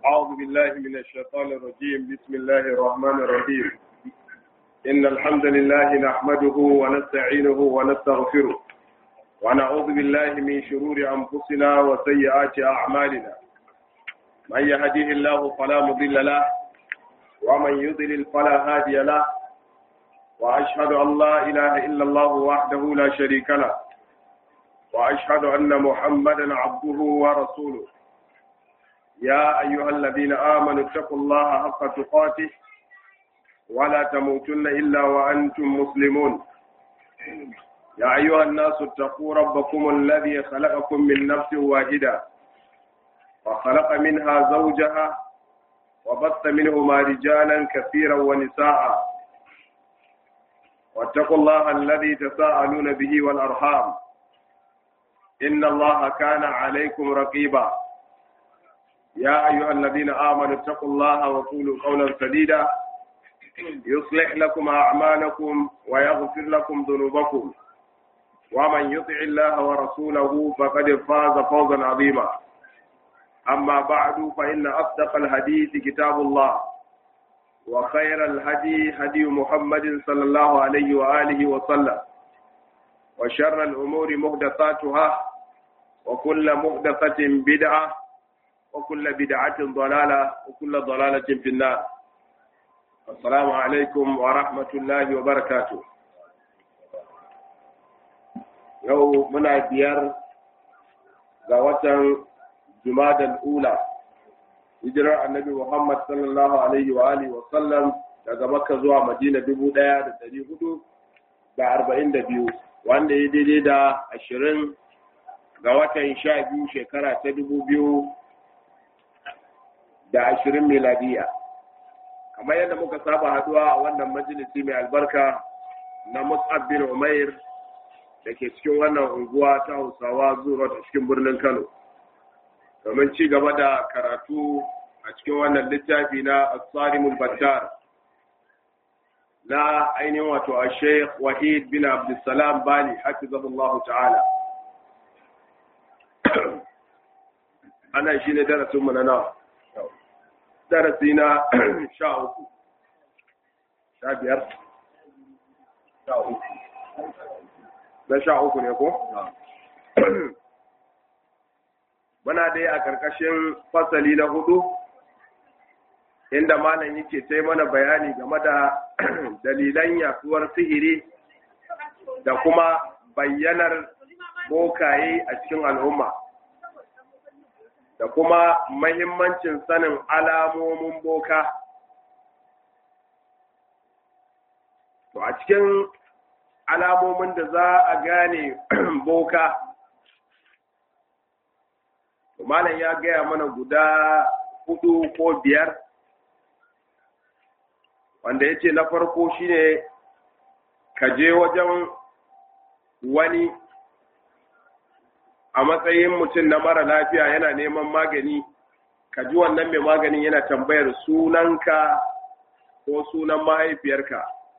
أعوذ بالله من الشيطان الرجيم بسم الله الرحمن الرحيم إن الحمد لله نحمده ونستعينه ونستغفره ونعوذ بالله من شرور أنفسنا وسيئات أعمالنا من يهديه الله فلا مضل له ومن يضلل فلا هادي له وأشهد أن لا إله إلا الله وحده لا شريك له وأشهد أن محمدا عبده ورسوله يا أيها الذين آمنوا اتقوا الله حق تقاته ولا تموتن إلا وأنتم مسلمون يا أيها الناس اتقوا ربكم الذي خلقكم من نفس واحدة وخلق منها زوجها وبث منهما رجالا كثيرا ونساء واتقوا الله الذي تساءلون به والأرحام إن الله كان عليكم رقيبا يا أيها الذين آمنوا اتقوا الله وقولوا قولا سديدا يصلح لكم أعمالكم ويغفر لكم ذنوبكم ومن يطع الله ورسوله فقد فاز فوزا عظيما أما بعد فإن أصدق الحديث كتاب الله وخير الهدي هدي محمد صلى الله عليه وآله وسلم وشر الأمور محدثاتها وكل محدثة بدعة وكل بدعة ضلالة وكل ضلالة في النار السلام عليكم ورحمة الله وبركاته yau muna biyar ga watan jumadal ula hijirar annabi muhammad sallallahu alaihi wa alihi wa sallam daga makka zuwa madina dubu ɗaya da ɗari hudu da arba'in da biyu wanda ya daidai da ashirin ga watan sha biyu shekara ta dubu biyu da ashirin miladiya kamar yadda muka saba haduwa a wannan majalisi mai albarka na mus'ab bin umair da ke cikin wannan unguwa ta hausawa zuwa a cikin birnin kano domin ci gaba da karatu a cikin wannan littafi na asarimul battar na ainihin wato a sheikh wahid bin abdulsalam bali hafizahullahu ta'ala ana shi ne darasinmu na nawa darasi na sha uku sha biyar sha uku na sha uku ne ko? muna dai a ƙarƙashin fasali na hudu inda malam yake sai mana bayani game da dalilan yaduwar sihiri da kuma bayyanar bokaye a cikin al'umma da kuma mahimmancin sanin alamomin boka to a cikin alamomin da za a gane boka malam ya gaya mana guda hudu ko biyar wanda ya ce na farko shine ka je wajen wani a matsayin mutum na mara lafiya yana neman magani ka ji wannan mai maganin yana tambayar sunanka ko sunan mahaifiyarka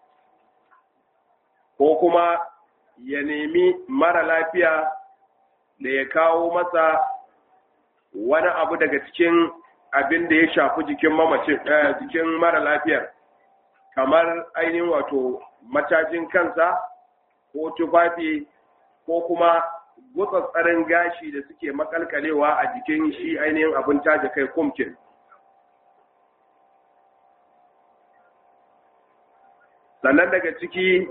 ko kuma ya nemi mara lafiya da ya kawo masa wani abu daga cikin abin da ya shafi jikin mamacin jikin mara lafiyar kamar ainihin wato matajin kansa ko tufafi ko kuma gutsatsarin gashi da suke makalkalewa a jikin shi ainihin abin taje kai kumkin sannan daga ciki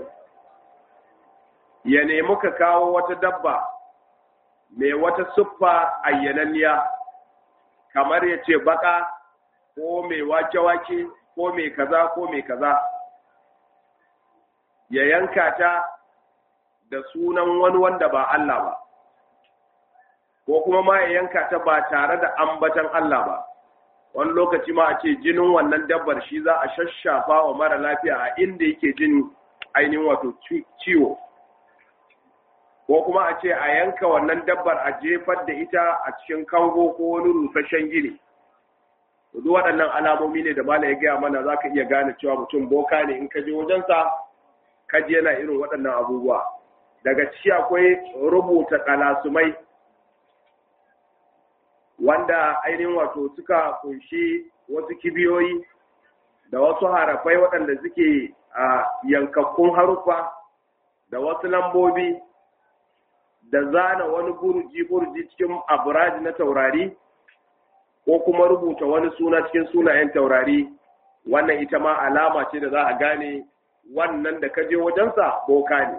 ya nemi ka kawo wata dabba mai wata siffa ayyananniya kamar ya ce baka ko mai wake-wake ko mai kaza ko mai kaza ya yanka ta da sunan wani wanda ba Allah ba ko kuma ma ya yanka ta ba tare da ambatan Allah ba wani lokaci ma a ce jinin wannan dabbar shi za a shashafa wa mara lafiya a inda yake jin ainihin wato ciwo ko kuma a ce a yanka wannan dabbar a jefar da ita a cikin kango ko wani rusasshen gini duk waɗannan alamomi ne da mala ya gaya mana za ka iya gane cewa mutum boka ne in ka je wajensa ka je yana irin waɗannan abubuwa daga ciki akwai rubuta kalasumai wanda ainihin wato suka kunshi wasu kibiyoyi da wasu harafai waɗanda suke a yankakkun haruffa da wasu lambobi da zana wani burji-burji cikin aburaji na taurari ko kuma rubuta wani suna cikin sunayen taurari wannan ita ma alama ce da za a gane wannan da kaje wajensa boka ne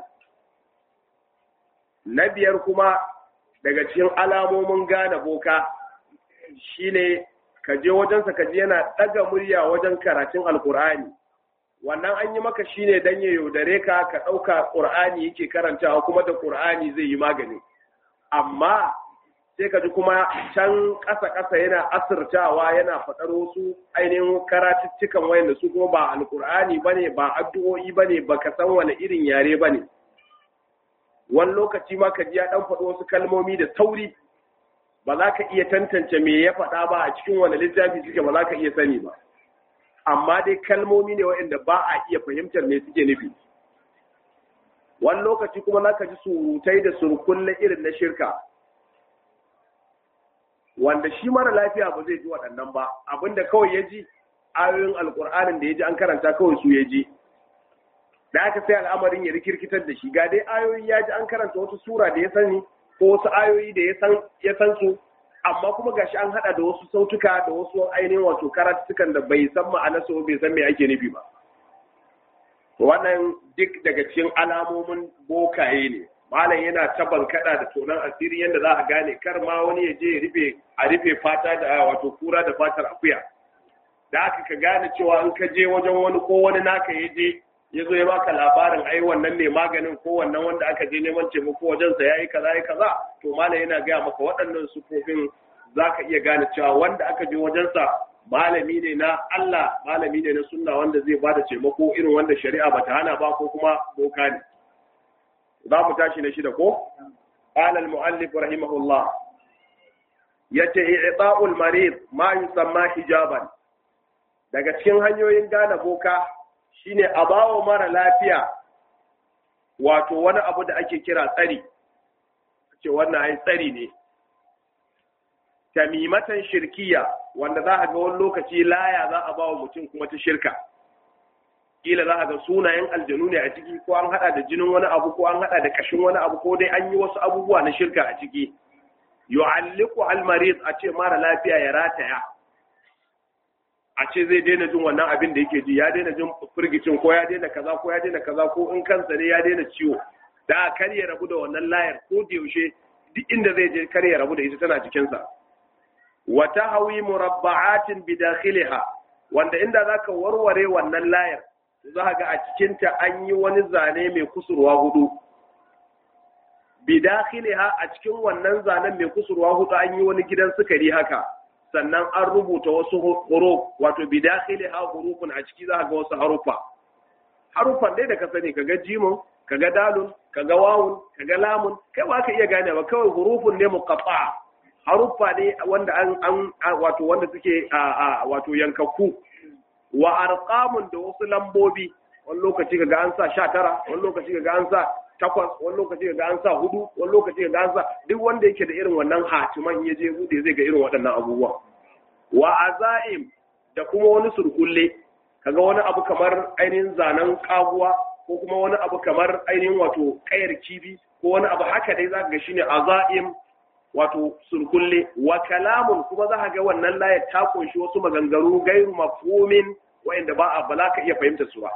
na biyar kuma daga cikin alamomin gane boka shine kaje wajensa kaje yana ɗaga murya wajen karatun alkur'ani wannan an yi maka shine dan ya yaudare ka ka ɗauka ƙur'ani yake karantawa kuma da ƙur'ani zai yi magani amma sai ka ji kuma can ƙasa-ƙasa yana asirtawa yana faɗar wasu ainihin karatuttukan wayanda su kuma ba alƙur'ani ba ne ba addu'o'i ba ne ba ka san wani irin yare ba ne wani lokaci ma ka ji ya ɗan faɗi wasu kalmomi da sauri ba za ka iya tantance me ya faɗa ba a cikin wani littafi suke ba za ka iya sani ba amma dai kalmomi ne waɗanda ba a iya fahimtar me suke nufi wani lokaci kuma za ka ji surutai da surkulle irin na shirka wanda shi mara lafiya ba zai ji waɗannan ba abinda kawai ya ji ayoyin alƙur'anin da ya ji an karanta kawai su ya ji da aka sai al'amarin ya rikirkitar da shi ga dai ayoyi ya ji an karanta wata sura da ya sani ko wasu ayoyi da ya san su amma kuma gashi an hada da wasu sautuka da wasu ainihin wato karatukan da bai san ma'ana su bai san me ake nufi ba wannan duk daga cikin alamomin bokaye ne malam yana taban kada da tonan asiri yadda za a gane kar ma wani ya je ya rufe a rufe fata da wato kura da fatar akuya da aka ka gane cewa in ka je wajen wani ko wani naka ya je ya zo ya baka labarin ai wannan ne maganin ko wannan wanda aka je neman taimako wajensa ya yi kaza ya kaza to malam yana gaya maka waɗannan sufofin za ka iya gane cewa wanda aka je wajensa malami ne na Allah malami ne na sunna wanda zai bada taimako irin wanda shari'a bata hana ba ko kuma boka ne za mu tashi na shida ko qala al muallif rahimahullah yace i'ta'ul marid ma yusamma hijaban daga cikin hanyoyin gane boka shine a bawa mara lafiya wato wani abu da ake kira tsari ce wannan ai tsari ne tamimatan shirkiya wanda za a ga wani lokaci laya za a bawa mutum kuma ta shirka kila za a ga sunayen aljanu ne a ciki ko an hada da jinin wani abu ko an hada da kashin wani abu ko dai an yi wasu abubuwa na shirka a ciki yu'alliqu al-marid a ce mara lafiya ya rataya a ce zai daina jin wannan abin da yake ji ya daina jin firgicin ko ya daina kaza ko ya daina kaza ko in kansa ne ya daina ciwo da kar ya rabu da wannan layar ko da yaushe duk inda zai je kar ya rabu da ita tana jikinsa wa tahwi murabba'atin bi dakhiliha wanda inda zaka warware wannan layar za ga a cikin ta an yi wani zane mai kusurwa hudu bi dakhiliha a cikin wannan zanen mai kusurwa hudu an yi wani gidan sukari haka sannan an rubuta wasu huruf wato bi dakhiliha hurufun a ciki za ga wasu harufa harufan dai da ka sani kaga jimun kaga dalun kaga wawun kaga lamun kai ba ka iya gane ba kawai hurufun ne muqatta haruffa ne wanda an an wato wanda suke wato yankakku wa arqamun da wasu lambobi wani lokaci kaga an sa 19 wani lokaci kaga an sa takwas wani lokaci kaga an sa hudu wani lokaci kaga an sa duk wanda yake da irin wannan hatiman ya je bude zai ga irin waɗannan abubuwa wa azaim da kuma wani surkulle kaga wani abu kamar ainihin zanen kaguwa ko kuma wani abu kamar ainihin wato kayar kibi ko wani abu haka dai zaka ga shine azaim wato surkulle wa kalamun kuma za ga wannan layar ta kunshi wasu maganganu gairu mafhumin wa'inda ba a ba za ka iya fahimta su ba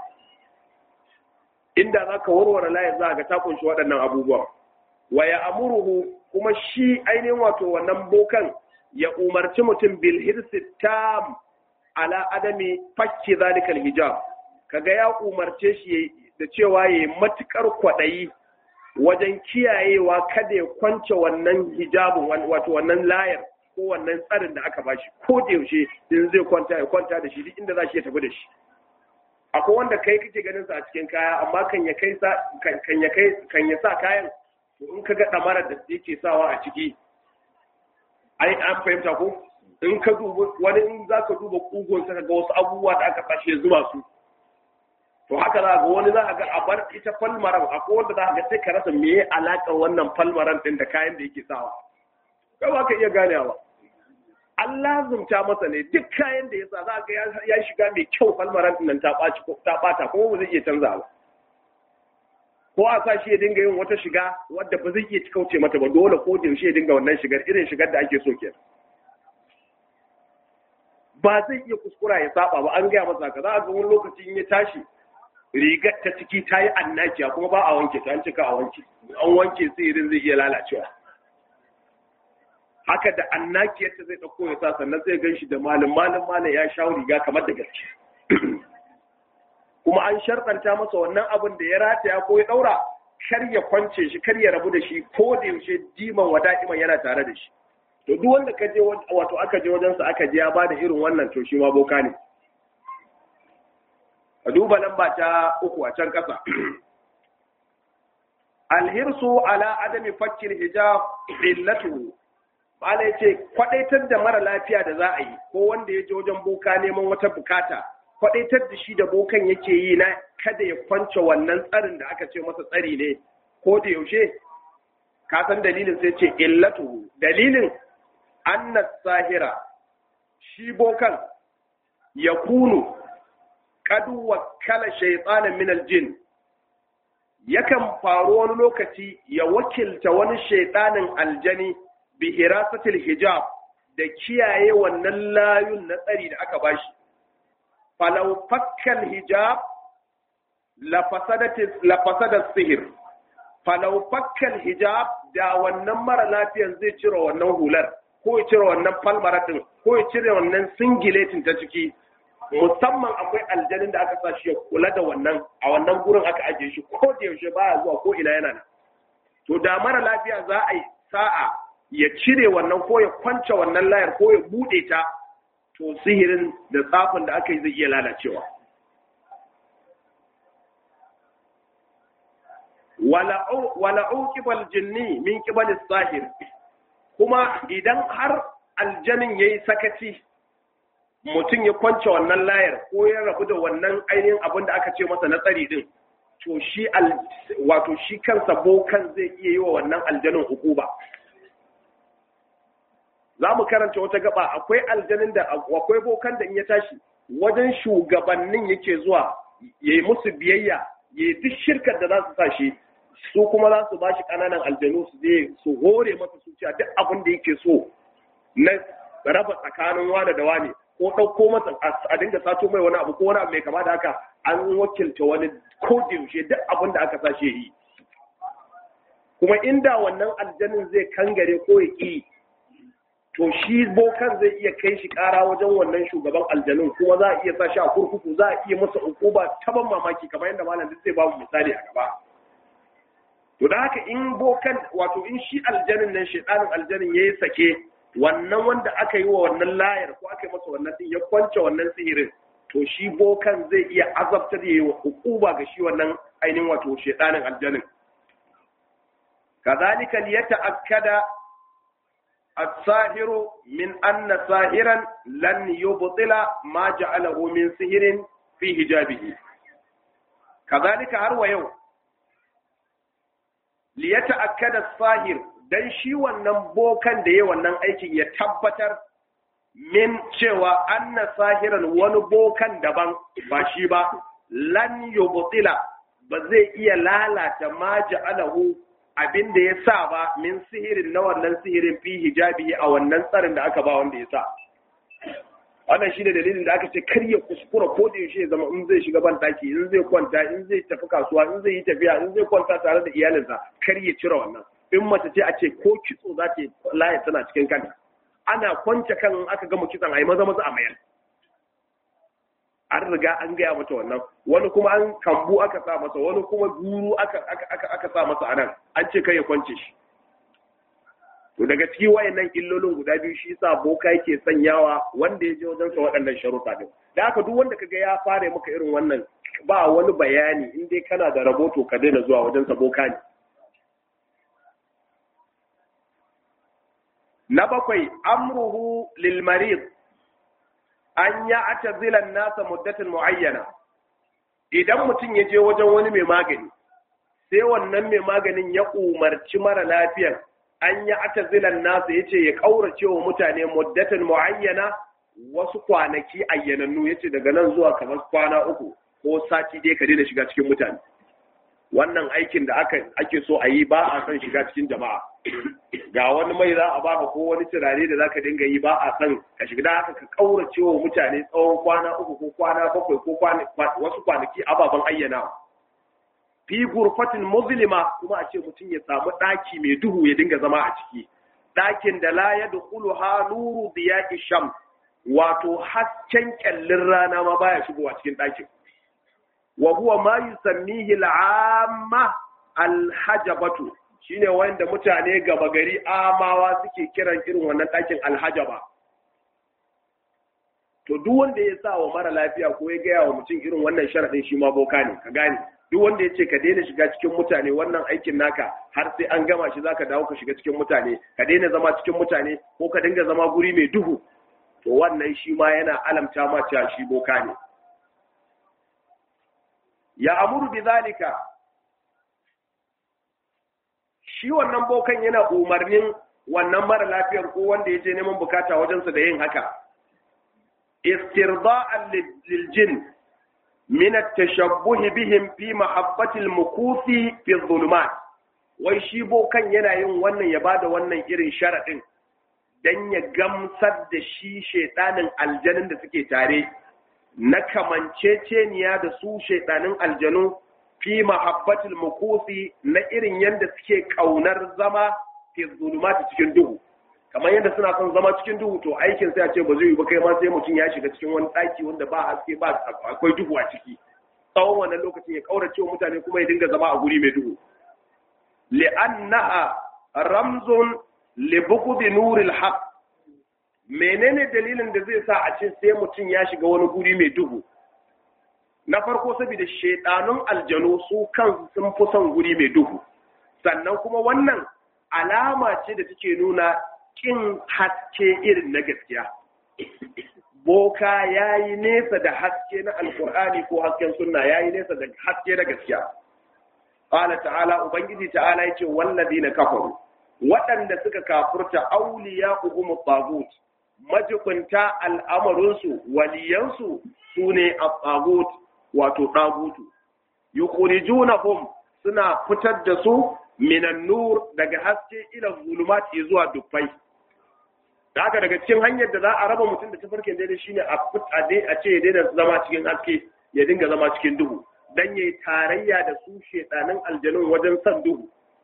inda za ka warware layar za ga ta kunshi waɗannan abubuwa wa ya amuruhu kuma shi ainihin wato wannan bokan ya umarci mutum bil hirsi tam ala adami fakki zalikal hijab kaga ya umarce shi da cewa yayi matukar kwaɗayi wajen kiyayewa kada ya kwance wannan hijabin wato wannan layar ko wannan tsarin da aka bashi ko da yaushe in zai kwanta ya kwanta da shi duk inda za shi ya tafi da shi akwai wanda kai kake ganin sa a cikin kaya amma kan ya kai sa kan ya kai kan ya sa kayan to in ka ga damarar da yake sawa a ciki ai an fahimta ko in ka duba wani in za ka duba kugon sa ga wasu abubuwa da aka fashe zuba su to haka za ga wani za a ga a bar ita falmaran akwai wanda za a ga sai ka rasa meye alaƙar wannan falmaran din da kayan da yake sawa kai ba ka iya ganewa an lazumta masa ne duk kayan da ya sa za ga ya shiga mai kyau falmaran nan ta ɓata kuma ba zai iya canza ba ko a sa shi ya dinga yin wata shiga wadda ba zai iya kauce mata ba dole ko da yaushe ya dinga wannan shigar irin shigar da ake so ke ba zai iya kuskura ya saba ba an gaya masa ka za a ga wani lokaci in ya tashi rigar ta ciki ta yi annakiya kuma ba a wanke ta an cika a wanke an wanke sai irin zai iya lalacewa haka da annakiyar ta zai ɗauko ya sa sannan zai gan shi da malin malin malin ya sha riga kamar da gaske kuma an sharɗanta masa wannan abin da ya rataya ko ya ɗaura kar ya kwance shi kar ya rabu da shi ko da yaushe diman wada iman yana tare da shi to duk wanda ka je wato aka je wajensa aka je ya ba da irin wannan to shi ma boka ne a duba lamba ta uku a can ƙasa alhirsu ala adami fakkil hijab illatu Bala ya ce, kwaɗaitar da mara lafiya da za a yi, ko wanda ya je wajen boka neman wata bukata, kwaɗaitar da shi da bokan yake yi na kada ya kwance wannan tsarin da aka ce masa tsari ne, ko da yaushe, ka san dalilin sai ce illatu, dalilin annas sahira, shi bokan ya kunu, kadu wakala shaitanin minal jin, yakan faru wani lokaci ya wakilta wani shaitanin aljani bi hirasatil hijab da kiyaye wannan layun na tsari da aka bashi falau fakkal hijab la fasada sihir falau fakkal hijab da wannan mara lafiyan zai cire wannan hular ko ya cire wannan falmaratin ko ya cire wannan singiletin ta ciki musamman akwai aljanin da aka sa shi ya kula da wannan a wannan gurin aka ajiye shi ko da yaushe baya zuwa ko ina yana nan to da mara lafiya za a yi sa'a ya cire wannan ko ya kwance wannan layar ko ya bude ta to sihirin da tsafin da aka yi zai iya lalacewa wala uqibal jinni min qibal sahir kuma idan har aljanin yayi sakaci mutum ya kwance wannan layar ko ya rabu da wannan ainihin abin da aka ce masa na tsari din to shi wato shi kansa bokan zai iya yi wa wannan aljanin hukuba za mu karanta wata gaba akwai aljanin da akwai bokan da in ya tashi wajen shugabannin yake zuwa ya yi musu biyayya ya yi duk shirkar da za su sa shi su kuma za su ba shi ƙananan aljanu su je su hore masa su duk abin da yake so na raba tsakanin wane da wane ko ɗauko masa a dinga sato mai wani abu ko wani abu mai kama da haka an wakilta wani ko da yaushe duk abin da aka sa shi yi kuma inda wannan aljanin zai kangare ko ya ƙi to shi bokan zai iya kai shi ƙara wajen wannan shugaban aljanun kuma za a iya sa shi a kurkuku za a iya masa ukuba ta ban mamaki kamar yadda malam duk zai babu misali a gaba to da haka in bokan wato in shi aljanin nan shedanin aljanin yayi sake wannan wanda aka yi wa wannan layar ko aka yi masa wannan din ya kwance wannan sihirin to shi bokan zai iya azabtar yayi wa ukuba ga shi wannan ainihin wato shedanin aljanin كذلك ليتأكد الساهر من أن ساهرا لن يبطل ما جعله من سهر في حجابه كذلك هو يوم ليتأكد الساهر dan shi wannan bokan da ya wannan aikin ya tabbatar min cewa anna sahiran wani bokan daban ba shi ba lan yubtila ba zai iya lalata ma ja'alahu abin da ya sa ba min sihirin na wannan sihirin fi hijabi a wannan tsarin da aka ba wanda ya sa wannan shi ne dalilin da aka ce kar ya kuskura ko da yaushe ya zama in zai shiga ban daki in zai kwanta in zai tafi kasuwa in zai yi tafiya in zai kwanta tare da iyalinsa kar ya cire wannan in mace ce a ce ko kitso za ta laye tana cikin kanta ana kwance kan aka gama kitson a yi maza maza a mayar an riga an gaya mata wannan wani kuma an kambu aka sa masa wani kuma guru aka aka aka sa masa anan an ce kai ya kwance shi to daga ciki wayannan illolin guda biyu shi yasa boka yake sanyawa wanda ya je wajen sa waɗannan sharuɗa din da haka duk wanda kaga ya fara maka irin wannan ba wani bayani in dai kana da raboto ka daina zuwa wajen sa boka ne na bakwai amruhu lil marid an ya atazilan nasa muddatin muayyana idan mutum ya je wajen wani mai magani sai wannan mai maganin ya umarci mara lafiyar an yi atazilan nasu yace ya kaurace wa mutane muddatan muayyana wasu kwanaki ayyanannu yace daga nan zuwa kamar kwana uku ko sati dai ka daina shiga cikin mutane wannan aikin da aka ake so a yi ba a son shiga cikin jama'a ga wani mai za a baka ko wani turare da zaka dinga yi ba a son ka shiga da haka ka kaurace wa mutane tsawon kwana uku ko kwana bakwai ko wasu kwanaki ababen ayyana fi gurfatin muzlima kuma a ce mutum ya samu ɗaki mai duhu ya dinga zama a ciki ɗakin da la ya dukulu ha nuru diya isham wato hasken kyallin rana ma baya shigowa cikin ɗakin wa huwa ma yusammihi al'amma alhajabatu shine wanda mutane gaba gari amawa suke kiran irin wannan ɗakin alhajaba to duk wanda ya sa wa mara lafiya ko ya gaya wa mutum irin wannan sharaɗin shi ma boka ne ka gane duk wanda ya ce ka daina shiga cikin mutane wannan aikin naka har sai an gama shi zaka dawo ka shiga cikin mutane ka daina zama cikin mutane ko ka dinga zama guri mai duhu to wannan shi ma yana alamta ma cewa shi boka ne ya amuru bi zalika shi wannan bokan yana umarnin wannan mara lafiyar ko wanda ya je neman bukata wajensa da yin haka istirda'an lil jin min at-tashabbuh bihim fi mahabbati al-mukuthi fi dhulumat wai shi bokan yana yin wannan ya bada wannan irin sharadin dan ya gamsar da shi shedanin aljanin da suke tare na kamanceceniya da su shaidanin aljanu fi mahabbatul mukusi na irin yadda suke kaunar zama fi zulumati cikin duhu kamar yadda suna son zama cikin duhu to aikin sai a ce ba zai yi ba kai ma sai mutum ya shiga cikin wani ɗaki wanda ba haske ba akwai duhu a ciki tsawon wannan lokacin ya kaurace wa mutane kuma ya dinga zama a guri mai duhu li'annaha ramzun li bughdi nuril haqq menene dalilin da zai sa a ce sai mutum ya shiga wani guri mai duhu na farko saboda shaidanun aljanu su kan sun fi son guri mai duhu sannan kuma wannan alama ce da take nuna kin haske irin na gaskiya boka ya yi nesa da haske na alkur'ani ko hasken sunna ya yi nesa da haske na gaskiya ƙala ta'ala ubangiji ta'ala ya ce wallazi na kafaru waɗanda suka kafurta auliya ugumu tagut majibinta al'amarinsu waliyansu su ne a tsagut wato ɗagutu yukhrijunahum suna fitar da su minan nur daga haske ila zulumat zuwa dubbai da haka daga cikin hanyar da za a raba mutum da tafarkin daidai shine a a ce ya daina zama cikin haske ya dinga zama cikin duhu dan yayi tarayya da su shedanin aljanun wajen san duhu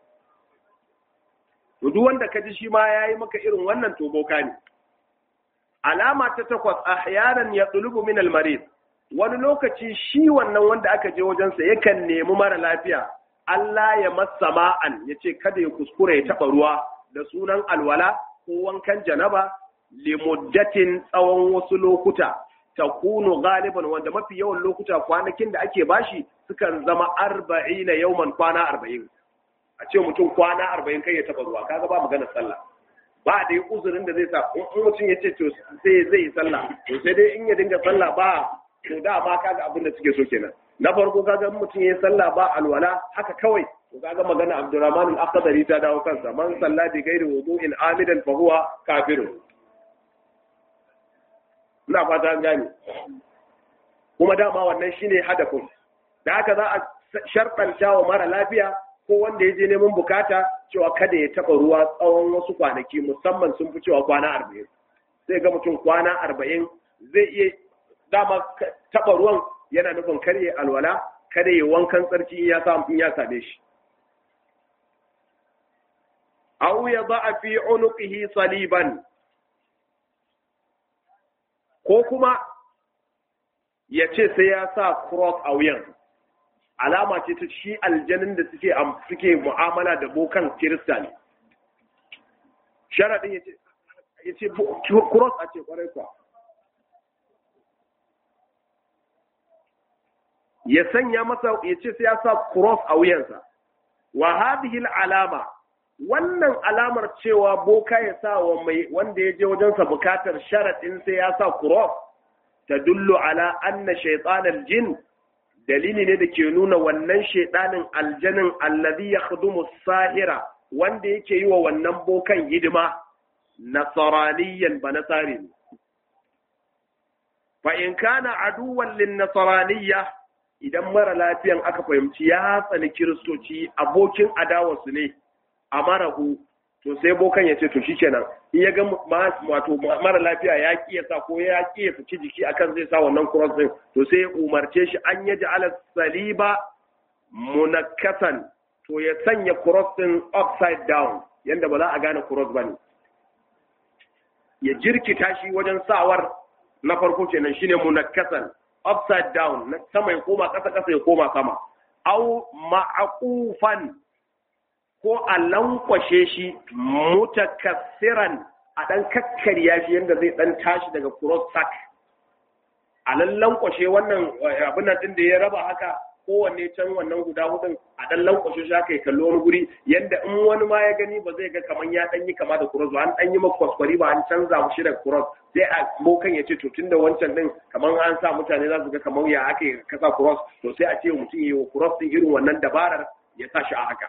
to duk wanda ka ji shi ma yayi maka irin wannan to boka ne alama ta takwas ahyanan ya tsulubu min almarid wani lokaci shi wannan wanda aka je wajensa yakan nemi mara lafiya Allah ya masa ma'an ya ce kada ya kuskure ya taɓa ruwa da sunan alwala ko wankan janaba limuddatin tsawon wasu lokuta ta kunu galiban wanda mafi yawan lokuta kwanakin da ake bashi sukan zama arba'ina yauman kwana arba'in a ce mutum kwana arba'in kai ya taɓa ruwa kaga ba maganar sallah ba da yi uzurin da zai sa in mutum ya ce to sai zai yi sallah to sai dai in ya dinga sallah ba to da ma kaga abin da suke so kenan na farko kaga mutum ya yi sallah ba alwala haka kawai to kaga magana Abdurrahman al-Aqdari ta dawo kansa man salla bi ghairi wudu'in amidan fa huwa kafirun ina fata an gane kuma dama wannan shine hadafin da haka za a sharɗanta wa mara lafiya ko wanda ya je neman bukata cewa kada ya taɓa ruwa tsawon wasu kwanaki musamman sun fi cewa kwana arba'in sai ga mutum kwana arba'in zai iya dama taɓa ruwan yana nufin kar ya alwala kada ya wankan tsarki ya samu in ya same shi aw ya ba fi unuqihi saliban ko kuma ya ce sai ya sa cross a wuyan alama ce ta shi aljanin da suke suke mu'amala da bokan kirista ne sharadin ya ce cross a ce kwarai kwa ya sanya masa ya ce sai ya sa cross a wuyansa wa hadhihi alama wannan alamar cewa boka ya sa wa mai wanda ya je wajensa bukatar sharadin sai ya sa cross tadullu ala anna shaytanal jin dalili ne da ke nuna wannan shaidanin aljanin allazi ya sahira wanda yake yi wa wannan bokan hidima nasaraniyan ba nasari ne fa in kana aduwan lin nasraniyya idan mara lafiyan aka fahimci ya tsani kiristoci abokin adawarsu ne a marahu to sai bokan ya ce to shikenan in ya ga wato mara lafiya ya ki ya sa ko ya ki ya fici jiki akan zai sa wannan cross din to sai ya umarce shi an ya ji ala saliba munakkasan to ya sanya cross din upside down yanda ba za a gane cross bane ya jirkita shi wajen sawar na farko kenan shine munakkasan upside down na sama ya koma ƙasa ƙasa ya koma sama au ma'aqufan ko a lankwashe shi mutakassiran a dan kakkarya shi yanda zai dan tashi daga cross sack a lankwashe wannan abin nan din da ya raba haka kowanne can wannan guda hudun a dan lankwashe shi haka ya kalli wani guri yanda in wani ma ya gani ba zai ga kaman ya dan yi kama da cross ba an dan yi maka kwaskwari ba an canza mu shi da cross sai a bokan ya ce to tunda wancan din kaman an sa mutane za su ga kaman ya aka kasa cross to sai a ce mutum yi wa cross din irin wannan dabarar ya sa shi a haka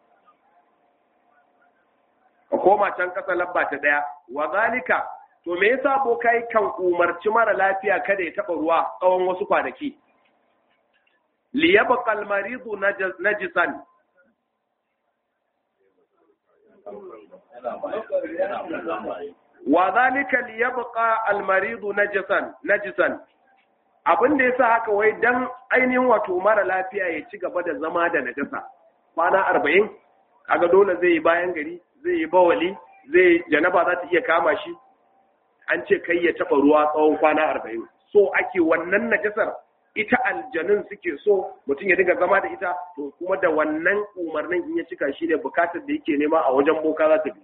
ka koma can kasa labba ta daya wa zalika to me yasa bokai kan umarci mara lafiya kada ya taba ruwa tsawon wasu kwanaki liyabqa al-maridu najisan wa zalika liyabqa al-maridu najisan najisan abin da yasa haka wai dan ainihin wato mara lafiya ya ci gaba da zama da najasa kwana 40 kaga dole zai yi bayan gari zai yi bawali zai janaba za ta iya kama shi an ce kai ya taba ruwa tsawon kwana 40 so ake wannan najasar ita aljanun suke so mutum ya dinga zama da ita to kuma da wannan umarnin in ya cika shi ne bukatar da yake nema a wajen boka za ta bi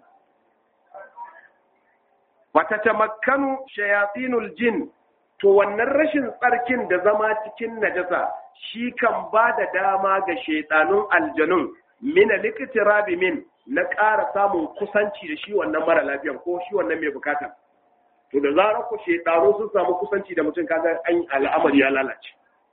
wata tamakkanu shayatinul jin to wannan rashin tsarkin da zama cikin najasa shi kan ba da dama ga shaitanun aljanun mina likitirabi min na ƙara samun kusanci da shi wannan mara lafiyan ko shi wannan mai bukata to da zarar ku shaitanu sun samu kusanci da mutum kaga an al'amari ya lalace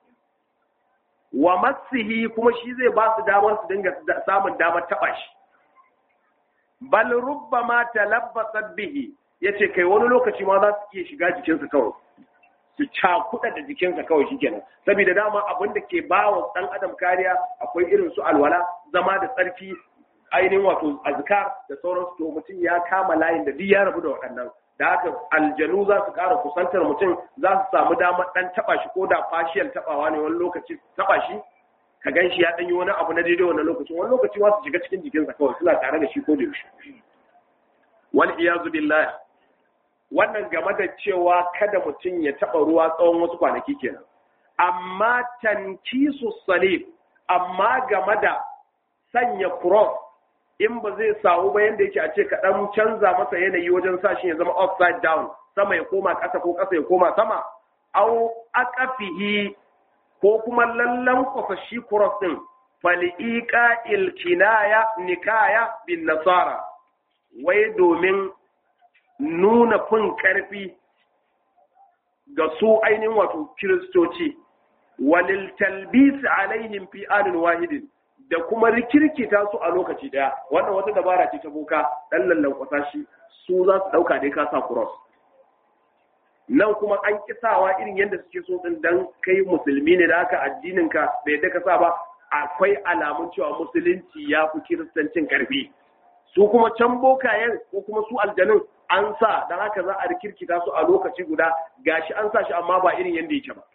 wa masihi kuma shi zai ba su damar su dinga samun damar taba shi bal rubbama talabbasat bihi yace kai wani lokaci ma za su iya shiga jikinsa kawai su cakuɗa da jikinsa kawai shikenan saboda dama abin da ke ba wa ɗan adam kariya akwai irin su alwala zama da tsarki ainihin wato azkar da sauransu to mutum ya kama layin da duk ya rabu da waɗannan da haka aljanu za su ƙara kusantar mutum za su samu damar ɗan taɓa shi ko da fashiyal taɓawa ne wani lokaci taɓa shi ka gan shi ya ɗan yi wani abu na daidai wani lokacin wani lokaci ma su shiga cikin jikinsa kawai suna tare da shi ko da yaushe wal iyazu billah wannan game da cewa kada mutum ya taɓa ruwa tsawon wasu kwanaki kenan amma tankisu salib amma game da sanya cross in ba zai samu ba yanda yake a ce ka dan canza masa yanayi wajen sa shi ya zama upside down sama ya koma ƙasa ko ƙasa ya koma sama au aqafihi ko kuma lallan kwasa shi cross din faliqa ilkinaya nikaya bin nasara wai domin nuna fin karfi ga su ainihin wato kiristoci walil talbis alaihim fi anin wahidin da kuma rikirkita su a lokaci daya wannan wata dabara ce ta boka dan lallan kwasa shi su za su dauka dai ka sa cross nan kuma an kisawa irin yadda suke so din dan kai musulmi ne da haka addinin ka bai da ka sa ba akwai alamun cewa musulunci ya fi kiristancin karfi su kuma can bokayen ko kuma su aljanun an sa dan haka za a rikirkita su a lokaci guda gashi an sa shi amma ba irin yadda yake ba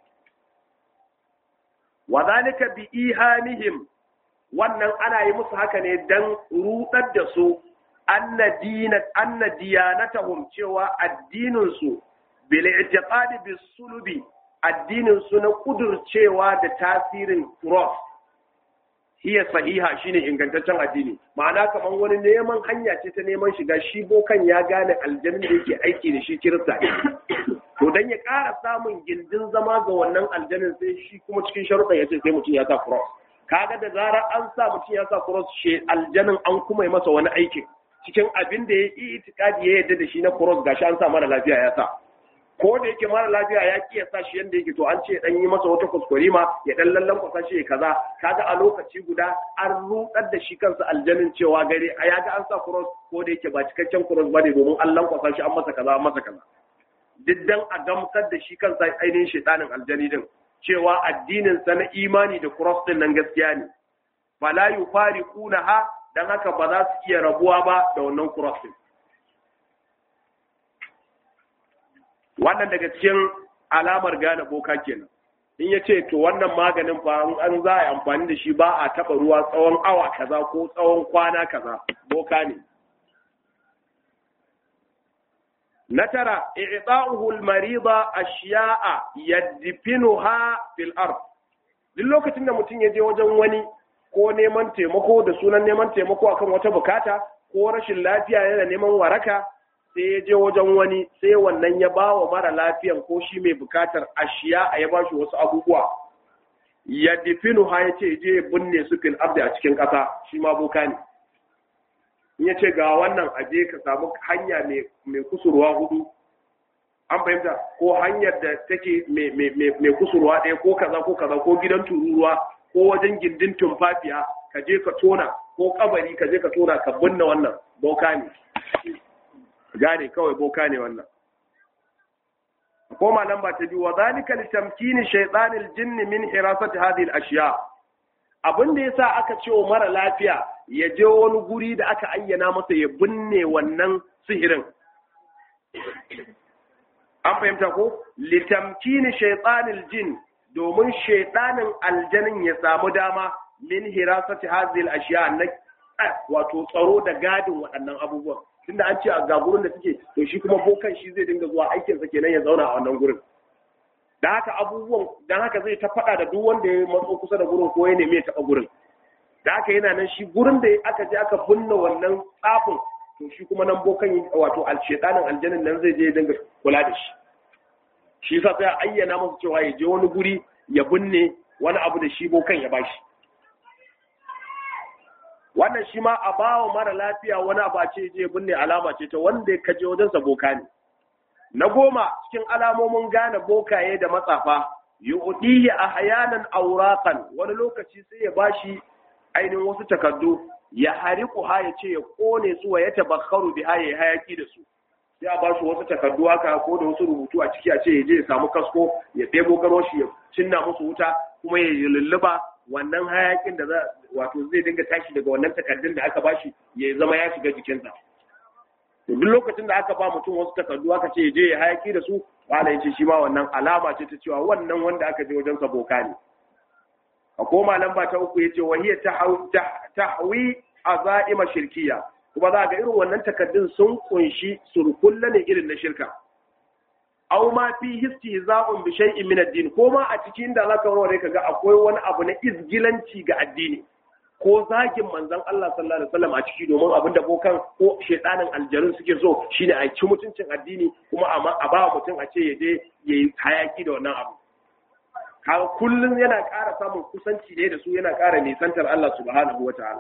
wa zalika bi ihanihim wannan ana yi musu haka ne dan rudar da su anna dinat anna diyanatahum cewa addinin su bil i'tiqadi bis sulubi addinin su na kudurcewa da tasirin cross hiya sahiha shine ingantaccen addini ma'ana kaman wani neman hanya ce ta neman shiga shi bokan ya gane aljannin da yake aiki da shi kirista to dan ya ƙara samun gindin zama ga wannan aljannin sai shi kuma cikin sharuɗa ya ce sai mutum ya sa cross kaga da zarar an sa mutum ya sa cross shi aljannin an kuma yi masa wani aikin cikin abin da ya yi itikadi ya yadda da shi na cross gashi an sa mara lafiya ya sa ko da yake mara lafiya ya ki ya sa shi yanda yake to an ce dan yi masa wata kuskure ma ya dan lallan kwasa shi kaza kaga a lokaci guda an rudar da shi kansa aljanin cewa gare a yaga an sa cross ko da yake ba cikakken cross bane domin an lankwasa shi an masa kaza an masa kaza duk dan a gamsar da shi kansa ainihin shaitanin aljani din cewa addinin sa na imani da cross din nan gaskiya ne fala yufariqunaha dan haka ba za su iya rabuwa ba da wannan cross din wannan daga cikin alamar gane boka kenan in ya ce to wannan maganin fa an za a yi amfani da shi ba a taɓa ruwa tsawon awa kaza ko tsawon kwana kaza boka ne na tara i'ta'uhu al-marida ashiya'a yadfinuha fil ard duk lokacin da mutum ya je wajen wani ko neman taimako da sunan neman taimako akan wata bukata ko rashin lafiya yana neman waraka sai ya je wajen wani sai wannan ya ba wa mara lafiyan ko shi mai bukatar ashiya a ya ba shi wasu abubuwa ya difinu ha ya ce je binne su fil ardi a cikin ƙasa shi ma boka ne in ya ce ga wannan aje ka samu hanya mai kusurwa hudu an fahimta ko hanyar da take mai kusurwa ɗaya ko kaza ko kaza ko gidan tururuwa ko wajen gindin tumfafiya ka je ka tona ko kabari ka je ka tona ka binne wannan boka ne gane kawai boka ne wannan koma lamba ta biyu wa zalika li tamkini shaytanil jinni min hirasati hadhihi al-ashya abin da yasa aka ce wa mara lafiya ya je wani guri da aka ayyana masa ya binne wannan sihirin an fahimta ko li tamkini shaytanil jin domin shaytanin aljanin ya samu dama min hirasati hadhihi al-ashya na wato tsaro da gadin waɗannan abubuwan tunda an ce a ga gurin da suke to shi kuma bokan shi zai dinga zuwa aikinsa kenan ya zauna a wannan gurin da haka abubuwan dan haka zai ta faɗa da duk wanda ya matso kusa da gurin ko ya nemi ya taɓa gurin da haka yana nan shi gurin da aka je aka binne wannan tsafin to shi kuma nan bokan wato alshetanin aljanin nan zai je ya dinga kula da shi shi yasa sai a ayyana masa cewa ya je wani guri ya binne wani abu da shi bokan ya bashi wannan shi ma a bawa mara lafiya wani abu ce je binne alama ce ta wanda ya kaje wajen sa boka ne na goma cikin alamomin gane bokaye da matsafa yu'dihi ahyanan awraqan wani lokaci sai ya bashi ainihin wasu takardu ya hariku ha ya ce ya kone su wa ya tabakharu biha ya hayaki da su sai a bashi wasu takardu haka ko da wasu rubutu a ciki a ce ya je ya samu kasko ya ɗebo garoshi ya cinna musu wuta kuma ya lulluba wannan hayakin da za wato zai dinga tashi daga wannan takardun da aka bashi ya zama ya shiga jikinsa duk lokacin da aka ba mutum wasu takardu aka ce je ya hayaki da su wala yace shi ma wannan alama ce ta cewa wannan wanda aka je wajen sa boka ne a koma lamba ta uku yace wa hiya tahwi azaima shirkiya kuma za ga irin wannan takardun sun kunshi surkulla ne irin na shirka aw ma fi istihza'un bi shay'in min ad-din ko ma a cikin da zaka warware kaga akwai wani abu na izgilanci ga addini ko zagin manzon Allah sallallahu alaihi wasallam a ciki domin abin da bokan ko shedanin aljarun suke so shine a ci mutuncin addini kuma a ba mutum a ce ya je yayi hayaki da wannan abu kaga kullun yana ƙara samun kusanci ne da su yana ƙara nisantar Allah subhanahu wataala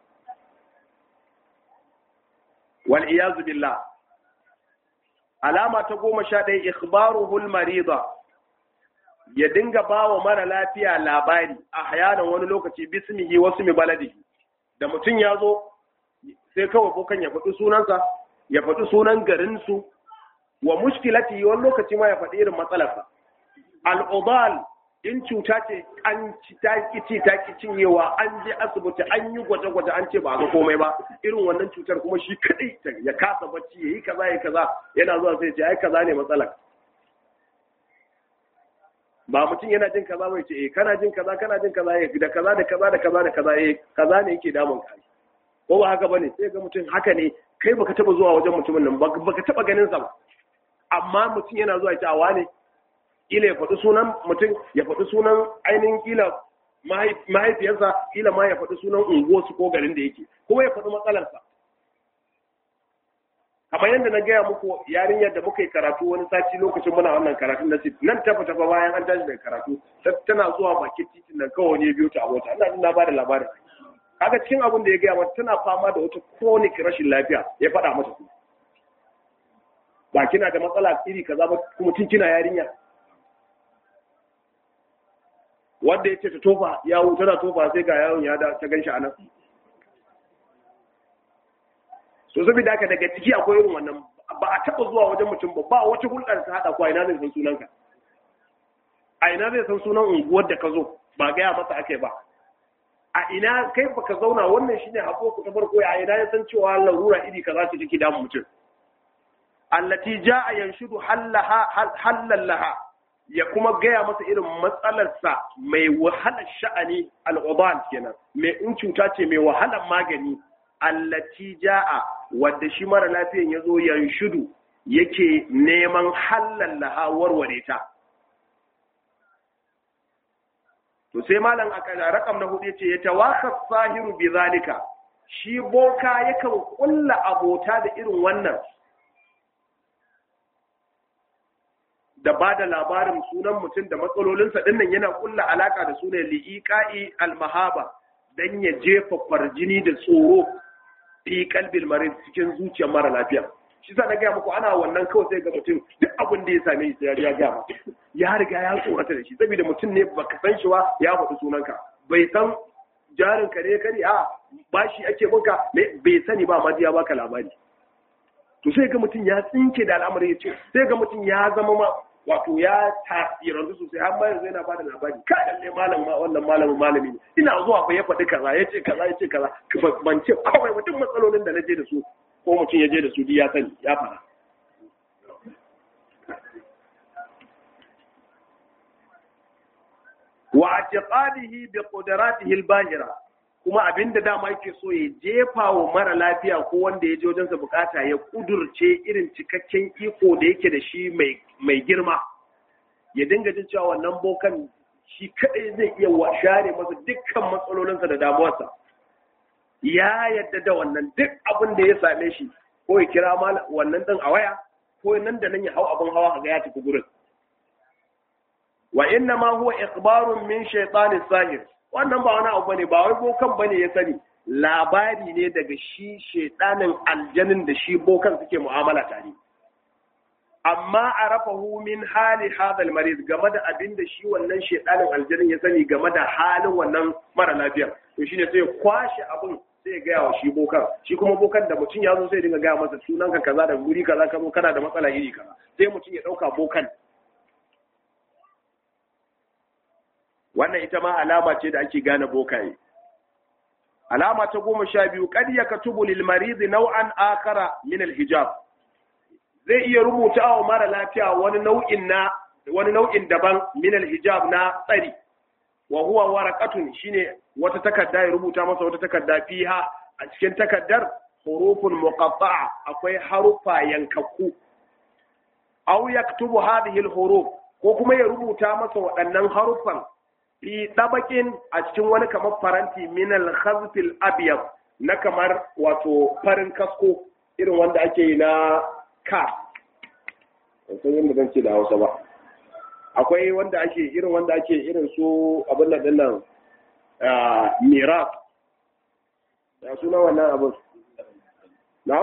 wal iyazu billah alama ta goma sha ɗaya ikhbaruhul marida ya dinga ba wa mara lafiya labari a hayanan wani lokaci bismihi wasu mi baladihi da mutum ya zo sai kawai bokan ya faɗi sunansa ya faɗi sunan garinsu wa mushkilati wani lokaci ma ya faɗi irin matsalarsa al'udal in cuta ce an ci ta ci ta ki cinyewa an je asibiti an yi gwaje-gwaje an ce ba ga komai ba irin wannan cutar kuma shi kadai ya kasa bacci ya yi kaza ya kaza yana zuwa sai ce ai kaza ne matsalar ba mutum yana jin kaza bai ce eh kana jin kaza kana jin kaza eh da kaza da kaza da kaza da kaza eh kaza ne yake damun ka ko ba haka bane sai ga mutum haka ne kai baka taba zuwa wajen mutumin nan baka taba ganin sa ba amma mutum yana zuwa ya ce a wane kila ya faɗi sunan mutum ya faɗi sunan ainihin kila mahaifiyarsa kila ma ya faɗi sunan unguwarsu ko garin da yake kuma ya faɗi matsalarsa kamar yadda na gaya muku yarinyar da muka yi karatu wani sati lokacin muna wannan karatun na sit nan tafa tafa bayan an tashi daga karatu tana zuwa bakin titin nan kawai ne biyu ta abota ina jin na bada labarin kaga cikin abin da ya gaya mata tana fama da wata chronic rashin lafiya ya faɗa mata kuma ba kina da matsala iri kaza ba kuma tun kina yarinya wanda yace ta tofa yawo tana tofa sai ga yawon ya da ta ganshi anan so saboda haka daga ciki akwai irin wannan ba a taba zuwa wajen mutum ba ba wata hulɗar ta hada ko ina zai san sunanka a ina zai san sunan unguwar da ka zo ba gaya masa ake ba a ina kai baka zauna wannan shine hako ku ta farko a ina ya san cewa larura iri kaza ce take damu mutum allati jaa yanshudu hallaha halal laha ya kuma gaya masa irin matsalarsa mai wahalar sha'ani al'uban kenan mai in cuta ce mai wahalar magani allati jaa wadda shi mara lafiyan ya zo yanshudu yake neman halal laha warware ta to sai malam a rakam na hudu yace ya tawakkas sahiru bi zalika shi boka yakan kulla abota da irin wannan da ba da labarin sunan mutum da matsalolinsa dinnan yana kulla alaka da sunan li'iqa'i almahaba dan ya jefa farjini da tsoro fi kalbil marid cikin zuciyar mara lafiya shi sa na gaya muku ana wannan kawai sai ga mutum duk abin da ya same shi sai ya gaya maka ya riga ya tsorata da shi saboda mutum ne baka san shi ba ya faɗi sunanka bai san jarin ka ne kare a bashi ake bunka bai sani ba ma ya baka labari to sai ga mutum ya tsinke da al'amari ya ce sai ga mutum ya zama ma wato ya tasirantu sosai har ma yanzu yana bada labari ka lalle malam ma wannan malamin malami ne ina zuwa fa ya faɗi kaza ya ce kaza ya ce kaza ban ce kawai mutum matsalolin da na je da su ko mutum ya je da su ya sani ya fara wa atiqadihi bi qudratihi al-bahira kuma abinda dama yake so ya jefa wa mara lafiya ko wanda ya je wajen sa bukata ya kudurce irin cikakken iko da yake da shi mai mai girma ya dinga jin cewa wannan bokan shi kadai zai iya share masa dukkan matsalolinsa da damuwarsa ya yadda da wannan duk abin da ya same shi ko ya kira wannan din a waya ko nan da nan ya hau abin hawa ga ya tafi gurin wa inna ma huwa ikhbarun min shaytanis sahir wannan ba wani abu bane ba wai bokan bane ya sani labari ne daga shi shaytanin aljanin da shi bokan suke mu'amala tare amma arafahu min hali hadha almarid game da abin da shi wannan shaytanin aljanin ya sani game da halin wannan mara lafiya to shine sai kwashe abin sai ya gaya wa shi bokan shi kuma bokan da mutum ya zo sai dinga gaya masa sunanka kaza da guri kaza ka zo kana da matsala iri kaza sai mutum ya dauka bokan wannan ita ma alama ce da ake gane bokaye alama ta goma sha biyu kad ya katubu lil marid naw'an akara min al hijab zai iya rubuta wa mara lafiya wani nau'in na wani nau'in daban min al hijab na tsari wa huwa waraqatun shine wata takarda ya rubuta masa wata takarda fiha a cikin takardar hurufun muqatta'a akwai harufa yankakku aw yaktubu hadhihi al-huruf ko kuma ya rubuta masa waɗannan harufan fi dabakin a cikin wani kamar faranti min al-khazf al-abyad na kamar wato farin kasko irin wanda ake yi na ka san yadda zan ce da Hausa ba akwai wanda ake irin wanda ake irin su abin nan dinnan miras ya suna wannan abin na'am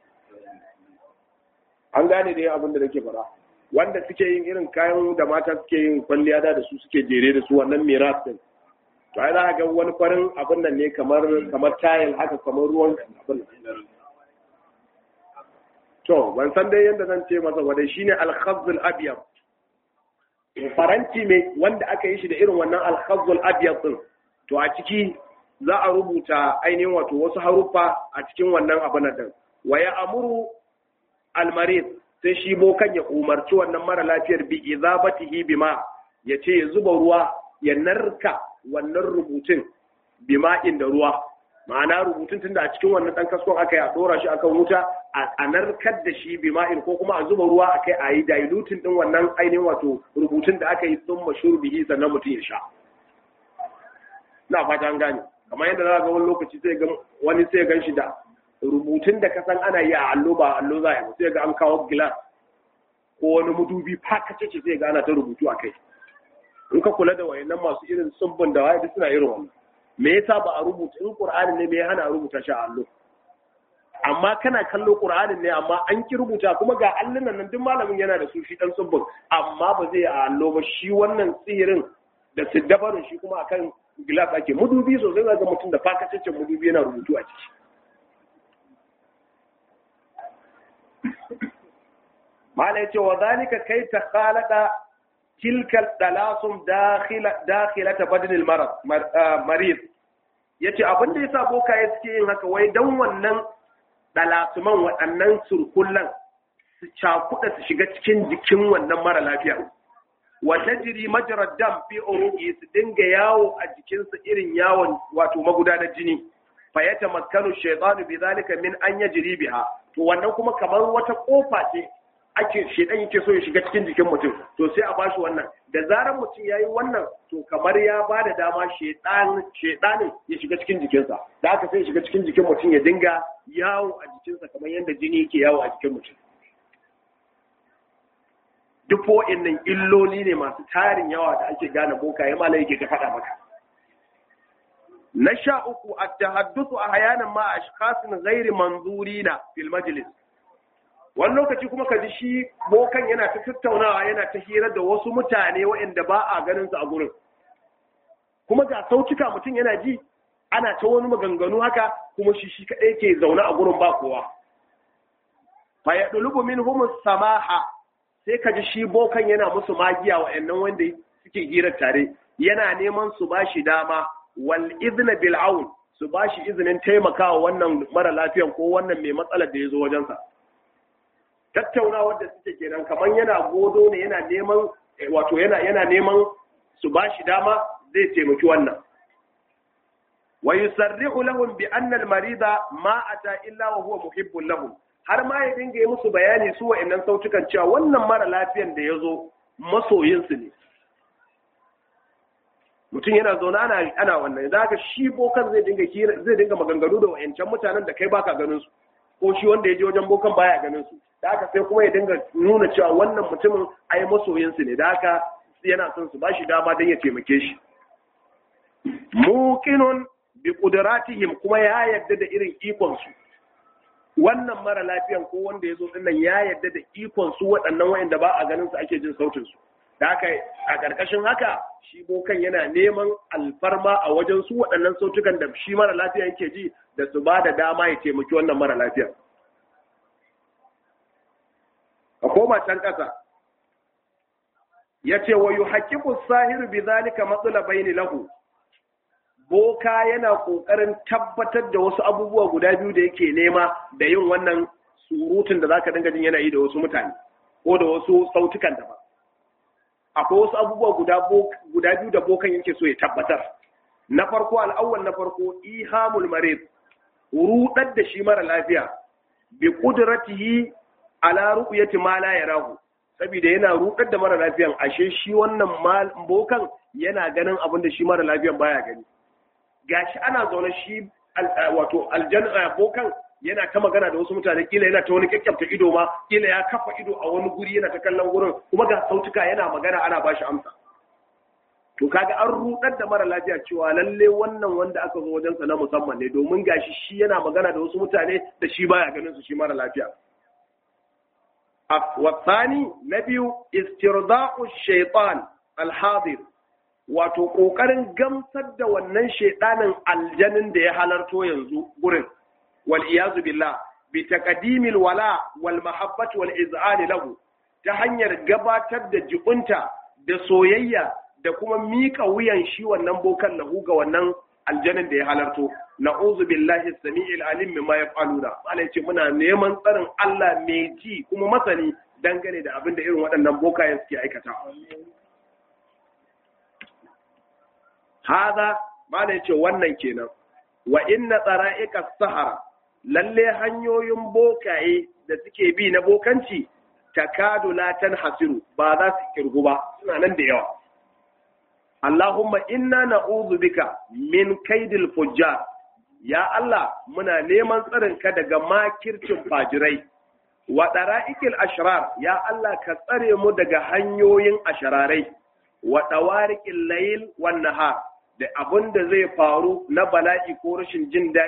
an gane da yin abin da nake fara wanda suke yin irin kayan da mata suke yin kwalliya da da su suke jere da su wannan miras din to ai za ga wani farin abin nan ne kamar kamar tayil haka kamar ruwan abin to ban san dai yadda zan ce masa wadai shine al-khazzul abyad faranti mai wanda aka yi shi da irin wannan al-khazzul abyad din to a ciki za a rubuta ainihin wato wasu haruffa a cikin wannan abin nan wa ya amuru al-marid sai shi bokan ya umarci wannan mara lafiyar bi izabatihi bima ya ce ya zuba ruwa ya narka wannan rubutun bima inda ruwa ma'ana rubutun tunda a cikin wannan dan kaskon aka yi a dora shi akan wuta a narkar da shi bima'in ko kuma a zuba ruwa akai a yi dilutin din wannan ainihin wato rubutun da aka yi sun mashur bihi sannan mutum ya sha na fata an gane kamar yadda za ga wani lokaci sai ga wani sai gan shi da rubutun da ka san ana yi a allo ba allo za a yi sai ga an kawo gilas ko wani mudubi fakace ce sai ga ana ta rubutu a kai in ka kula da wayannan masu irin tsubbin da waye suna irin wannan me yasa ba a rubuta in qur'ani ne me ya hana a rubuta shi a allo amma kana kallo qur'anin ne amma an ki rubuta kuma ga allunan nan duk malamin yana da su shi dan subbun amma ba zai a allo ba shi wannan tsirin da siddabarin shi kuma akan gilas ake mudubi sosai ga mutum da fakataccen mudubi yana rubutu a ciki mala yace wa zalika kai ta khalada tilkal dalasum dakhila dakhilata badnil marad marid yace abin da yasa bokaye suke yin haka wai dan wannan dalasuman waɗannan surkullan su cakuɗa su shiga cikin jikin wannan mara lafiya wa tajri majrad dam fi uruqi su dinga yawo a jikinsa irin yawon wato magudanar jini fa yatamakkanu shaytanu bi zalika min an yajri biha to wannan kuma kamar wata kofa ce ake shedan yake so ya shiga cikin jikin mutum to sai a bashi wannan da zarar mutum yayi wannan to kamar ya ba da dama shedan shedanin ya shiga cikin jikinsa da haka sai ya shiga cikin jikin mutum ya dinga yawo a jikinsa kamar yadda jini yake yawo a jikin mutum duk wa'annan illoli ne masu tarin yawa da ake gane boka ya malai yake ta faɗa maka na sha uku a tahaddusu a hayanan ma a shikasin gairi manzurina fil majlis wani lokaci kuma ka ji shi bokan yana ta tattaunawa yana ta hira da wasu mutane waɗanda ba a ganin su a gurin kuma ga sautuka mutum yana ji ana ta wani maganganu haka kuma shi shi kaɗai ke zaune a gurin ba kowa fa ya ɗulubu min humus samaha sai ka ji shi bokan yana musu magiya waɗannan wanda suke hirar tare yana neman su ba shi dama wal izna bil aun su ba shi izinin taimakawa wannan mara lafiyan ko wannan mai matsalar da ya zo wajensa tattaunawar da suke kenan kamar yana godo ne yana neman wato yana yana neman su ba shi dama zai taimaki wannan wa yusarrihu lahum bi anna al marida ma ata illa wa huwa muhibbun lahum har ma ya dinga yi musu bayani su wa'annan sautukan cewa wannan mara lafiyan da ya zo masoyinsu ne mutum yana zaune ana ana wannan da haka shi bokan zai dinga zai dinga maganganu da wa'ancan mutanen da kai baka ganin su ko shi wanda ya je wajen bokan baya ganin su da haka sai kuma ya dinga nuna cewa wannan mutumin ai masoyinsu ne da haka yana son su bashi dama don ya taimake shi muqinun bi qudratihim kuma ya yarda da irin ikon su wannan mara lafiyan ko wanda ya zo dinnan ya yarda da ikon su waɗannan wayanda ba a ganin su ake jin sautin su da haka a ƙarƙashin haka shi bokan yana neman alfarma a wajen su waɗannan sautukan da shi mara lafiya yake ji da su ba da dama ya taimaki wannan mara lafiya a koma can ƙasa ya ce wa yi haƙiƙu sahiru bi zalika matsala bayani lahu boka yana ƙoƙarin tabbatar da wasu abubuwa guda biyu da yake nema da yin wannan surutun da zaka dinga jin yana yi da wasu mutane ko da wasu sautukan daban akwai wasu abubuwa guda biyu da bokan yake so ya tabbatar na farko al'awwal na farko ihamul marid rudar da shi mara lafiya bi qudratihi ala ru'yati ma la yarahu saboda yana rudar da mara lafiyan ashe shi wannan bokan yana ganin abin da shi mara lafiyan baya gani gashi ana zaune shi wato aljanna bokan yana ta magana da wasu mutane kila yana ta wani kyakkyafta ido ma kila ya kafa ido a wani guri yana ta kallon gurin kuma ga sautuka yana magana ana bashi amsa to kaga an rudar da mara lafiya cewa lalle wannan wanda aka zo wajensa na musamman ne domin gashi shi yana magana da wasu mutane da shi baya ganin su shi mara lafiya wasani na biyu istirda'u shaitan alhadir wato kokarin gamsar da wannan shaidanin aljanin da ya halarto yanzu gurin والعياذ بالله بتقديم الولاء والمحبة والإذعان له ta hanyar gabatar da jibunta da soyayya da kuma mika wuyan shi wannan bokan lahu ga wannan aljanin da ya halarto na'udhu billahi samiil alim mimma yaf'aluna Allah yace muna neman tsarin Allah mai ji kuma masani dangane da abin da irin waɗannan bokayen suke aikata hada mala yace wannan kenan wa inna tsara'iqa sahara lalle hanyoyin bokaye da suke bi na bokanci takadu la hasiru ba za su kirgu ba suna nan da yawa Allahumma inna na'udhu bika min kaidil fujjar ya Allah muna neman tsarin ka daga makircin fajirai wa dara'ikil ashrar ya Allah ka tsare mu daga hanyoyin ashararai wa dawariqil layl wan nahar da abin da zai faru na bala'i ko rashin jin daɗi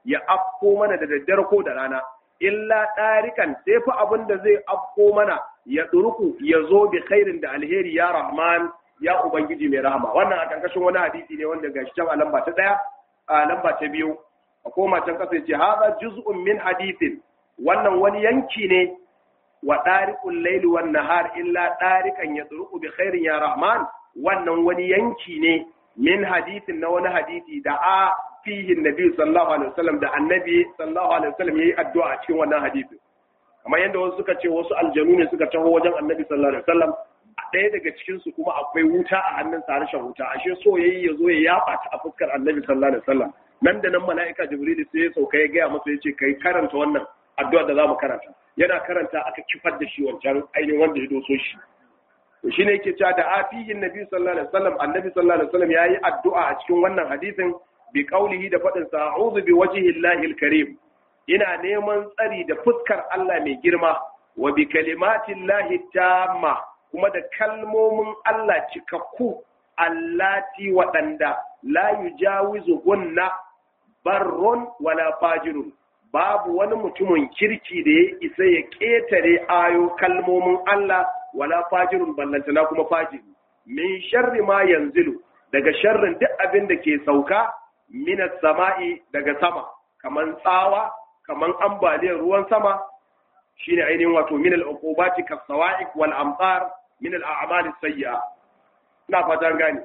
ya afko mana da daddare ko da rana illa ɗarikan sai fa abin da zai afko mana ya ɗurku ya zo bi khairin da alheri ya rahman ya ubangiji mai rahama wannan a ƙarƙashin wani hadisi ne wanda gashi can a lamba ta ɗaya a lamba ta biyu a koma can ƙasa ce haza juz'un min hadisin wannan wani yanki ne wa ɗariƙun laili wan nahar illa ɗarikan ya ɗurku bi khairin ya rahman wannan wani yanki ne min hadisin na wani hadisi da a fihi nabi sallallahu alaihi wasallam da annabi sallallahu alaihi wasallam yayi addu'a a cikin wannan hadisi kamar yadda wasu suka ce wasu aljanu ne suka taho wajen annabi sallallahu alaihi wasallam ɗaya daga cikin su kuma akwai wuta a hannun sa harshen wuta ashe so yayi ya zo ya yaba ta a fuskar annabi sallallahu alaihi wasallam nan da nan mala'ika jibril sai ya sauka ya gaya masa ya ce kai karanta wannan addu'a da zamu karanta yana karanta aka kifar da shi wancan ainihin wanda ya doso shi to shine yake cewa da afihin nabi sallallahu alaihi wasallam annabi sallallahu alaihi wasallam yayi addu'a a cikin wannan hadisin bi qaulihi da fadin sa a'udhu bi wajhi llahi karim ina neman tsari da fuskar Allah mai girma wa bi kalimati llahi tamma kuma da kalmomin Allah cikakku allati waɗanda la yujawizu gunna barrun wala fajirun babu wani mutumin kirki da ya isa ya ƙetare ayo kalmomin Allah wala fajirun ballantana kuma fajiri min sharri ma yanzilu daga sharrin duk abin da ke sauka minas sama'i daga sama kaman tsawa kaman ambaliyar ruwan sama shine ainihin wato min al-uqubati kas-sawa'iq wal amtar min al-a'mal as-sayyi'a ina fatan gani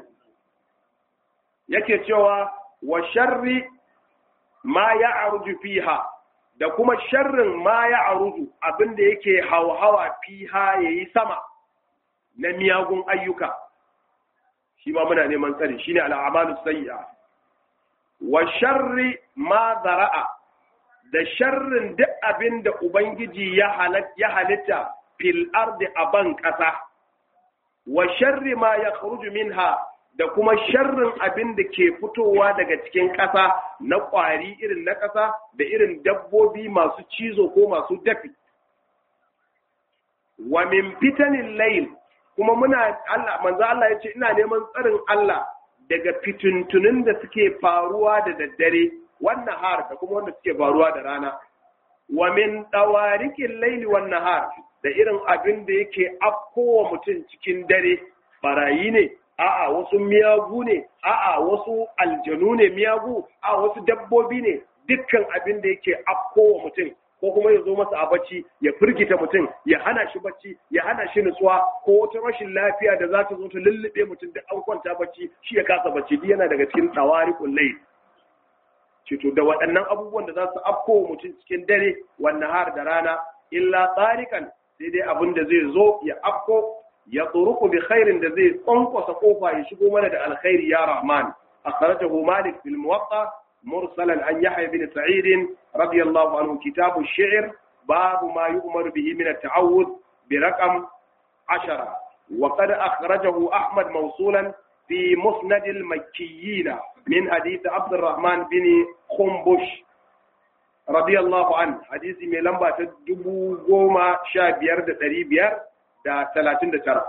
yake cewa wa sharri ma ya'ruju fiha da kuma sharrin ma ya'ruju abinda yake hauhawa fiha yayi sama na miyagun ayyuka shi ma muna neman tsari shine al-a'mal as-sayyi'a wa sharri ma zara'a da sharrin duk abin da Ubangiji ya halitta fil ardi a ban ƙasa, wa sharri ma ya minha da kuma sharrin abin da ke fitowa daga cikin ƙasa na ƙwari irin na ƙasa da irin dabbobi masu cizo ko masu dafi. Wa min fitanin layl kuma muna Allah manzo Allah ya ce ina neman tsarin Allah daga fituntunin da suke faruwa da daddare wannan har da kuma wanda suke faruwa da rana wa min dawarikin laili wan nahar da irin abin da yake afkowa mutum cikin dare barayi ne a'a wasu miyagu ne a'a wasu aljanu ne miyagu a wasu dabbobi ne dukkan abin da yake afkowa mutum ko kuma ya zo masa a bacci ya firgita mutum ya hana shi bacci ya hana shi nutsuwa ko wata rashin lafiya da za ta zo ta lullube mutum da an kwanta bacci shi ya kasa bacci duk yana daga cikin tawarikul layl cito da waɗannan abubuwan da za su afko mutum cikin dare wannan har da rana illa tsarikan sai dai abin da zai zo ya afko ya tsuruku bi khairin da zai kwankwasa kofa ya shigo mana da alkhairi ya rahman akhrajahu malik fil muwatta mursalan an yahya bin sa'id radiyallahu anhu kitabu shi'r babu ma yu'mar bihi min at-ta'awud bi raqam 10 wa qad akhrajahu ahmad mawsulan في مسند المكيين من حديث عبد الرحمن بن خنبش رضي الله عنه حديث mai lamba ta dubu goma sha biyar da ɗari biyar da talatin da tara.